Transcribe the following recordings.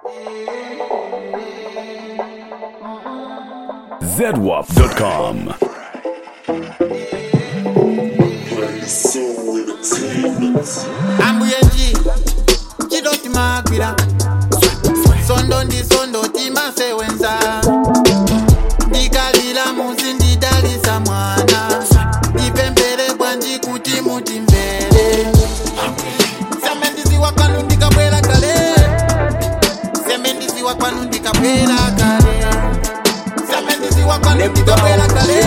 zedwap.com. ambuyenji chidoti magwira sondo ndi sondo timasewenza ndikalira muzi ndidalisa mwana ndipemphere bwanji kuti mutimvere seme ndiziwa kwanu ndikabwera kale seme ndiziwa kwanu ndikabwera kale seme ndiziwa kwanu ndikabwera kale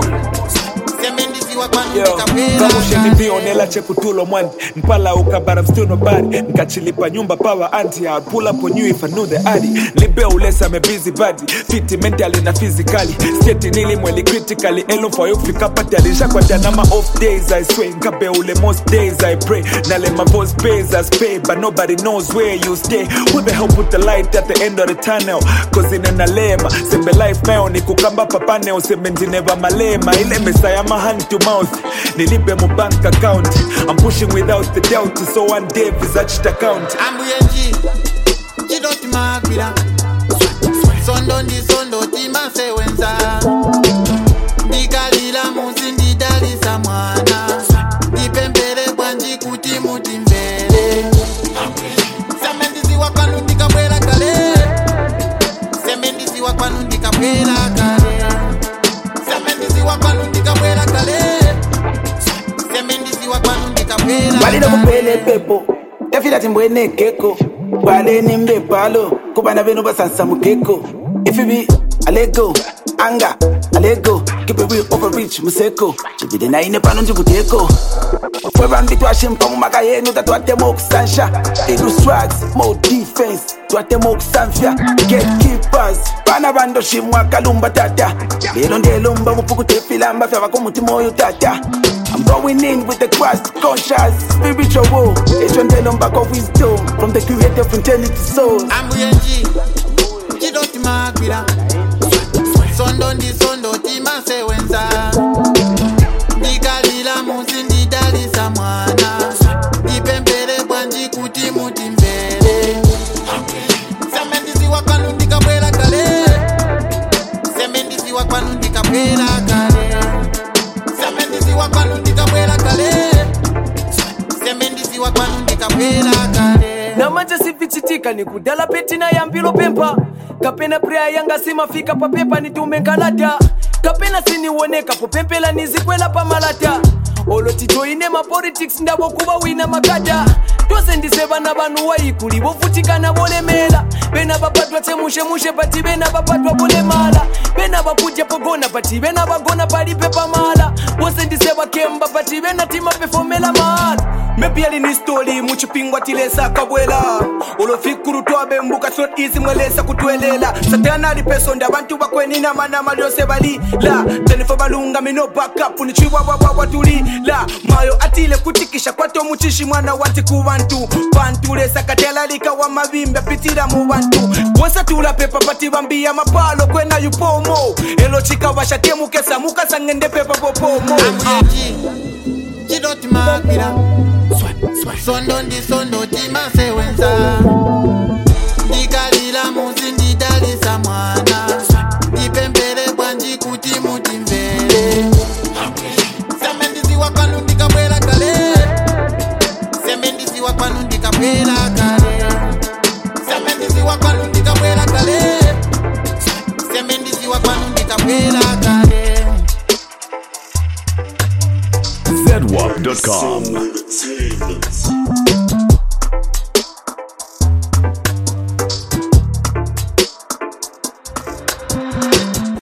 seme ndiziwa kwanu ndikabwera kamushe kale ndipionela chekutulo mwandi mpala ukabara still nobody nkachilipa nyumba power anti I pull up on you if I knew the addy libe ulesa me busy body fit mentally na physically state nili mweli critically elo for you fika pati alishakwata na ma off days I swear nkabe ule most days I pray nale my voice pays as pay but nobody knows where you stay who the hell put the light at the end of the tunnel cause inena lema sembe life mayo ni kukamba papane useme ndineva malema ile mesa ya ma hand to mouth nilipe mu bank account I'm pushing without the doubt so one day visaged account ambuyenji chidoti magwira sondo ndi sondo timasewenza ndikalira muzi ndidalisa mwana ndipemphere bwanji kuti mutimvere seme ndiziwa kwanu ndikabwera kale seme ndiziwa kwanu ndikabwera kale seme ndiziwa kwanu ndikabwera kale seme ndiziwa kwanu ndikabwera balina kale. kuphela epepo tafila timbwene geko baleni mbebhalo kubana benu basansa mugeko ifibi alego anga alego kibewi overreach museko chibide naine pano ndikudeko webantu twashimpa mumaka yenu tatwatema okusansha ilustrax mo defense twatema okusanfya gatekeepers bana bandoshimwa kalumba tata lelo ndelomba mupukutefilamba fyava kumutima oyo tata I'm going in with the Christ conscious spiritual war. Echondelo mbako wisdom from the creator of eternity souls. ambuyenji chidoti magwira sondo ndi sondo timasewenza ndikalira muzi ndidalisa mwana ndipemphere bwanji kuti mutimvere seme ndiziwa kwanu ndikabwera kale seme ndiziwa kwanu ndikabwera kale seme ndiziwa kwanu ndikabwera kale seme ndiziwa kwanu ndikabwera kale namanje sivichitika ni kudala petina yambilo pempa kapena preya yanga simafika papepa nitume nkalata kapena siniwoneka popempela nizikwela pamalata olo titoine mapolitics ndavo kuva wina makata tose ndise vana vanhu waikuli vovutikana volemela vena vapatwa chemushemushe pati vena vapatwa volemala vena vakudya pogona pati vena vagona palipe pamala vose ndise vakemba pati vena timapefomela mahala mepi alini stori muchipingwa tilesa kabwela olofikuru twabembuka sot easy mwelesa kutwelela satana alipesonda abantu bakwenina manama lyose balila tenefo balunga mino backup nichiwawawawwa tulila mayo atile kutikisha kwato muchishi mwana wati ku bantu bantulesa katalalika wa mavimbe pitira mu bantu wosatula pepa pati bambiya mapalo kwena yupomo elo chikawashatemukesa mukasangende pepa popomo ambuyenji chidoti magwira sondo ndi sondo timasewenza ndikalira muzi ndidalisa mwana ndipemphere bwanji kuti mutimvere seme ndiziwa kwanu ndikabwera kale seme ndiziwa kwanu ndikabwera kale seme ndiziwa kwanu ndikabwera kale seme ndiziwa kwanu ndikabwera kale zedwap.com.